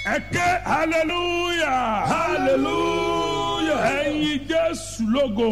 ẹ ké hallelujah hallelujah. ẹyin jésù lógo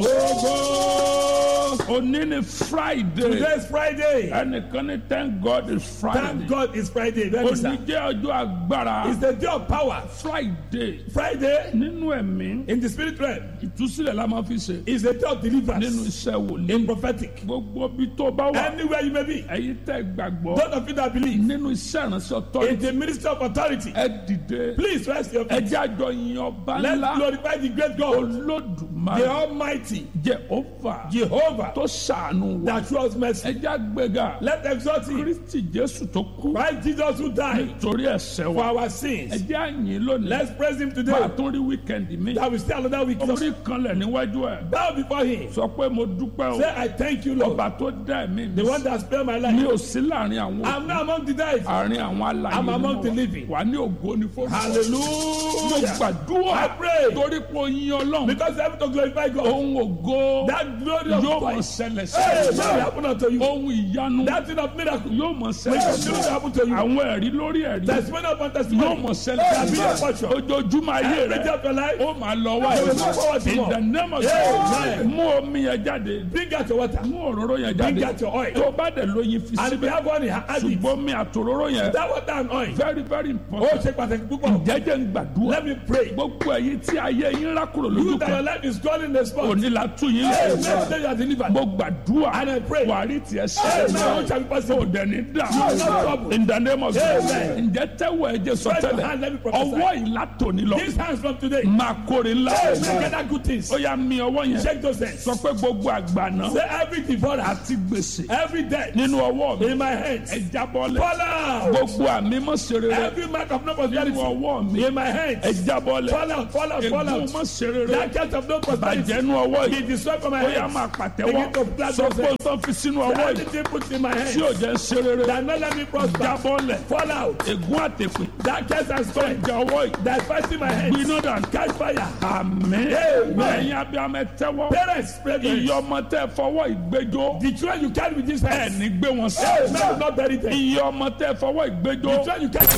òní ni friday Today is Friday. ẹnìkan ní thank god is friday Thank God it's Friday. Very òní sir. jẹ́ ọjọ́ agbára It's the day of power. friday Friday nínú ẹ̀mí in the spirit realm ìtúsílẹ̀ la máa fi ṣe is the day of nínú deliverance. iṣẹ́ wòlíì In prophetic. gbogbo bí tó bá wà Anywhere you may be. ẹ̀yin tẹ́ gbàgbọ́ Those of you that believe nínú iṣẹ́ ìránṣẹ́ in ọ̀tọ́rìtì the ministry of authority. ẹ dìde Please rest your ẹ feet. jẹ́ àjọ yin ọba Let's ńlá glorify the great God, olódùmarè the Almighty, jehova Jehovah, tó ṣàánú wa that shows mercy. ẹ jẹ́ àgbéga Let's exalt him. kristi jésù tó kú Christ Jesus who died torí ẹ̀ṣẹ̀ for wa our ẹ sins. jẹ́ àyìn lónìí Let's praise him máa today. tún rí wíkẹ́ndì mi That we stay another week. orí kanlẹ̀ níwájú ẹ̀ Bow before him. sọ pé mo dúpẹ́ o Say, I thank you, Lord. ọba tó dá ẹ̀mí mi The one that spared my mi life. ò sí láàrin àwọn I'm not among the dead. àárín àwọn alàyè I'm ni mo among the wà. living. wà ní ògo ní fún mo Hallelujah. gbàdúrà I pray. torí pé o yin ọlọ́run Because heaven to glorify God. ohun ògo That glory of yóò mọ God. ṣẹlẹ̀ Hey, sí that will happen unto you. ohun ìyanu That thing of miracle. yóò mọ Will ṣẹlẹ̀ continue to happen to you. àwọn ẹ̀rí lórí ẹ̀rí Testimony upon yóò testimony. mọ ṣẹlẹ̀ Shall be your portion. ojoojúmọ́ ayé Every day rẹ of your life. ó máa lọ wá You will move forward to in more. the name of Amen. Jesus mú omi yẹn jáde Bring out your water. mú òróró yẹn Bring jáde out your oil. tó bá dẹ̀ lóyin fi And if you síbẹ̀ have one, add it. ṣùgbọ́n mi àtòróró yẹn That water and oil. very very Ó important ṣe pàtàkì púpọ̀. jẹ́jẹ́ ń gbàdúrà Let me pray. gbogbo ẹ̀yin tí ayé yín rákòrò You lójú that your kan life is calling the spot. òní la tún yín Hey, lẹ̀ next day you are delivered. mo gbàdúrà And I pray. wà á rí tiẹ̀ Hey, now sẹ́yìn what shall be possible? o dẹ̀ ní dà You are not troubled. in the name of Jesus Amen. ǹjẹ́ tẹ́wọ̀ ẹ̀jẹ̀ Spread your sọtẹ́lẹ̀ hand, let me prophesy. ọwọ́ ìlà tòní lọ These hands from today. máa kórè ńlá Hey, make that good things. ó yà mí ọwọ́ yẹn Check those hands. sọ pé gbogbo àgbàná Say every devourer, àti gbèsè every debt nínú ọwọ́ mi in my hands. ẹ jábọ́lẹ̀ Fall out. gbogbo àmì mọ́sẹ̀rẹ̀ Every mark of no nínú prosperity ọwọ́ mi in my ẹ hands. jábọ́lẹ̀ Fall out, fall out, fall ègún out. mọ́sẹ̀rẹ̀ That church of no prosperity bàjẹ́ nínú ọwọ́ be yìí destroyed from my ó yà hands. máa pàtẹ́wọ́ Begin to clap sọ those pé hands. tó fi sínú ọwọ́ yìí Anything put in my tí hands ò jẹ́ ṣe rere that not let me prosper. jábọ́lẹ̀ Fall out. ègún àtẹ̀pẹ̀ That curse and strength ìjà ọwọ́ yìí that fighting my hands. gbiná dànù Catch fire. àmín Amen. ẹ̀yin abiyamọ ẹ tẹ́wọ́ Parents, spread your iye hands. ọmọ tẹ́ fọwọ́ ìgbẹ́jọ́ The children you carry with this ẹ̀ hands. ní gbé wọn sí Hey, man, not bury them. iye ọmọ tẹ́ fọwọ́ ìgbẹ́jọ́ The children you carry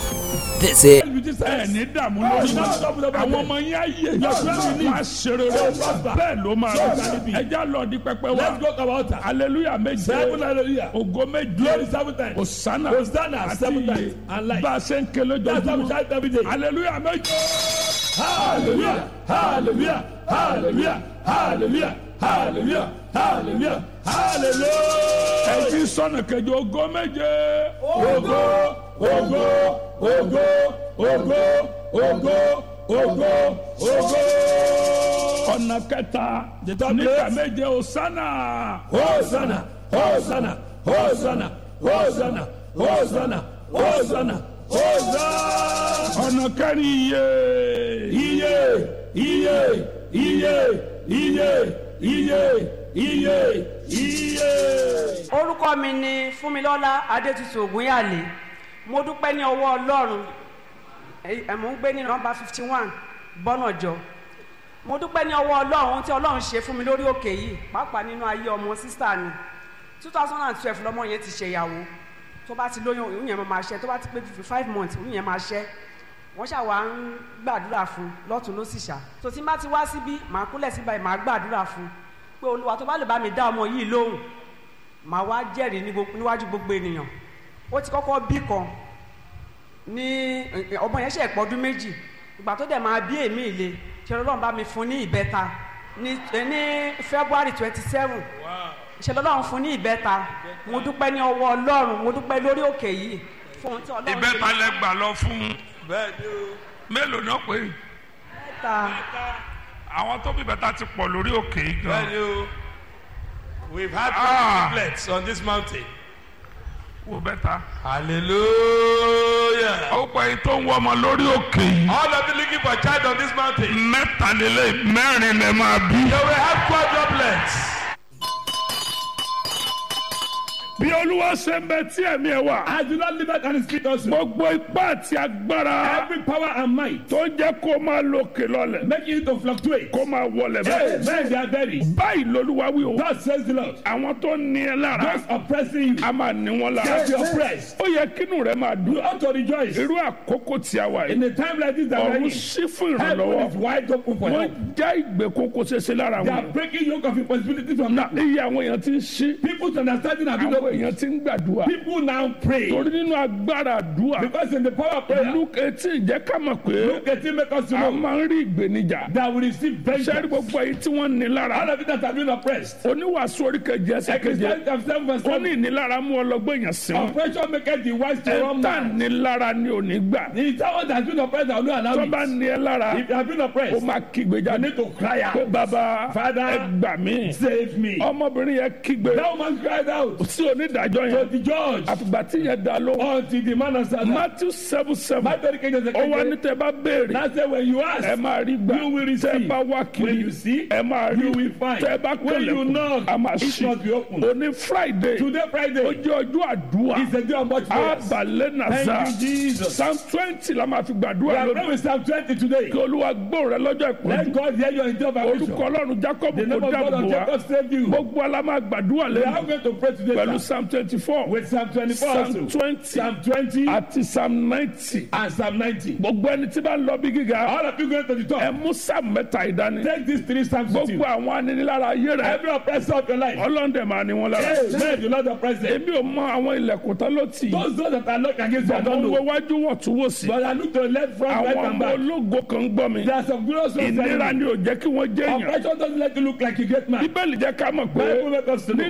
This is with this ẹ hands. ní dààmú lórí Hey, man, stop with the àwọn Bible. ọmọ yín ayé Your children will máa ṣe rere bẹ́ẹ̀ ló máa rí ẹjá lọ di pẹpẹ wa Let's go to our altar. aleluya méje Seven hallelujah. ògo Glory méje seven times. osana Hosanna àti seven iye times. And light. bá a ṣe ń kele That's why we jọjúmọ́ shout every day. aleluya méje Hallelujah. Hallelujah. Hallelujah. Hallelujah. Hallelujah. Hallelujah. Hallelujah. ẹjí sọnà kẹjọ ògo méje Ogo, ogo, ogo, ogo, ogo, ogo, ogo. ọ̀nà kẹta The third nígbà place. méje osana Hosanna, Hosanna, Hosanna, Hosanna, Hosanna, Hosanna, Hosanna. ọ̀nà kẹrin iye Iye, iye, iye, iye, iye, iye, iye. orúkọ mi ni fúnmilọ́lá adétutù ògúnyàlé mo dúpẹ́ ní ọwọ́ ọlọ́run ẹ ẹ, mò ń gbé ní nọmba fifty one bọ́nàjọ mo dúpẹ́ ní ọwọ́ ọlọ́run ohun tí ọlọ́run ṣe fún mi lórí òkè yìí pàápàá nínú ayé ọmọ sísá mi two thousand and twelve lọmọ yẹn ti ṣèyàwó tó bá ti lóyún òun yẹn máa máa ṣẹ́ tó bá ti pé fifty five months òun yẹn máa ṣẹ́ wọ́n ṣàwà ń gbàdúrà fún un lọ́tún ló sì ṣá tó tí n bá ti wá síbí màá kúnlẹ̀ síbà yìí màá gbàdúrà fún un pé olúwa tó bá lè bá mi dá ọmọ yìí lóhùn màá wá jẹ́rìí ní gbogbo- níwájú gbogbo ènìyàn ó ti kọ́kọ́ bí kan ní ọmọ yẹn ṣe ẹ̀pọ̀ ọdún méjì ìgbà tó dẹ̀ máa bí èmi ìle ṣe lọ́lọ́run bá mi fún ní ìbẹ́ta ní ní february twenty seven ṣe lọ́lọ́run fún ní ìbẹ́ta mo dúpẹ́ ní ọwọ́ ọlọ́run mo dúpẹ́ lórí òkè yìí fún ohun tí ọlọ́run ìbẹ́ta lẹ gbà lọ fún Bẹ́ẹ̀ni o. mélòó náà pé ìbẹ́ta àwọn tó bí bẹ́ta ti pọ̀ lórí òkè yìí gan Bẹ́ẹ̀ni o. We've had Ah. triplets on this mountain. wo bẹ́ta. Hallelujah. ó pẹ́ yìí tó ń wọ ọmọ lórí òkè yìí All of you looking for a child on this mountain. mẹ́tàlélẹ́ mẹ́rin lẹ máa bí. You will have quadruplets. bí olúwa ṣe ń bẹ tí ẹ̀mí ẹ wà. I do not live and his feet also. gbogbo ipá àti agbára Every power and might tó jẹ́ kó máa lókè lọ́lẹ̀ making you to fluctuate. kó máa wọlẹ̀ Hey, bẹ́ẹ̀. men, they are buried. báyìí lolúwa wí o. God says the Lord. àwọn tó ní ẹ lára Those oppressing you, a máa ní wọn they lára. be oppressed. ó yẹ kínú rẹ máa You dùn. ought to rejoice. irú àkókò tí a wà In yìí. a time like this that we're ọ̀run in, sí fún heaven is ìrànlọ́wọ́. wide open for wọ́n help. já ìgbèkùn kò ṣeéṣe lára They are wọn. breaking yoke of impossibility from na now. iye àwọn èèyàn ti ń ṣí. People's understanding have been àwọn opened. èèyàn ti ń gbàdúrà. People now pray. torí nínú agbára àdúrà. Because in the power of prayer, luke eighteen jẹ́ ká mọ̀ pé look at him make us to a know máa ń rí ìgbénijà. that we receive sẹ́rí vengeance. gbogbo èyí tí wọ́n ní All lára. of it that have been oppressed. oníwàásù oríkejì ẹsẹ̀ keje. Christianity of seven verse ó ní seven. ìnilára mú ọlọ́gbọ́n èèyàn sí wọn. Oppression maketh the wise to run ẹ̀ńtà mad. nílára ni ò ní gbà. The someone that has been oppressed that will not allow tó it. bá ní ẹ lára If they have been ó oppressed, máa kígbe you jáde. need to cry pé out. bàbá Father, ẹ gbà mí. Save me. ọmọbìnrin yẹn kígbe That woman cried out sí onídàájọ́ to yẹn. the judge àfìgbà tí yẹn dá lóhùn. until the man answered her. matthew seven seven. Matthew kejì ẹsẹ̀ ó wá ní kejì. tẹ bá béèrè. Now say when you ẹ ask, máa rí gbà. You will tẹ receive. bá wá kiri. When you see, ẹ máa rí. you will find. tẹ bá When you kọlẹ̀kùn. knock, a máa it ṣí. must be open. òní friday. Today ó Friday jẹ́ ọjọ́ àdúrà. is a day of much prayers. abalẹ̀ nàza. Thank you, Jesus. psalm twenty la máa fi We gbàdúrà are lónìí. praying with Psalm 20 today. kí olúwa gbóhùn rẹ lọ́jọ́ Let ìpọ́njú. God hear your intervention. orúkọ ọlọ́run jacob The kò name of God dáàbò of wa. Jacob saved you. gbogbo ala máa gbàdúrà We are lẹ́nu. going to pray today pẹ̀lú sir, psalm twenty four. with Psalm 24 psalm also. twenty. Psalm 20 àti psalm ninety. and Psalm 90. gbogbo ẹni tí bá ń lọ bí gíga. All of you going to the ẹ top. mú psalm mẹ́ta ìdání. Take these three Psalms with you. gbogbo àwọn aninilára ayé rẹ. Every oppressor of your life. ọlọ́ndẹ̀ máa ní wọn lára. Amen. The Lord oppress them. èmi ò mọ àwọn ilẹ̀kùn tán ló tì í. Those those that are locked against you, I àwọn don't owó know. iwájú wọ̀ tún wò sí. But I look to the left, front, right, àwọn and ọmọ back. ológo kan ń gbọ́ mi. There are some glorious ones. ìnira around ni you. ò jẹ́ kí wọ́n jẹ́ èèyàn. Oppression doesn't let you look like you get mad. bíbélì jẹ́ ká mọ̀ pé Bible make us to know.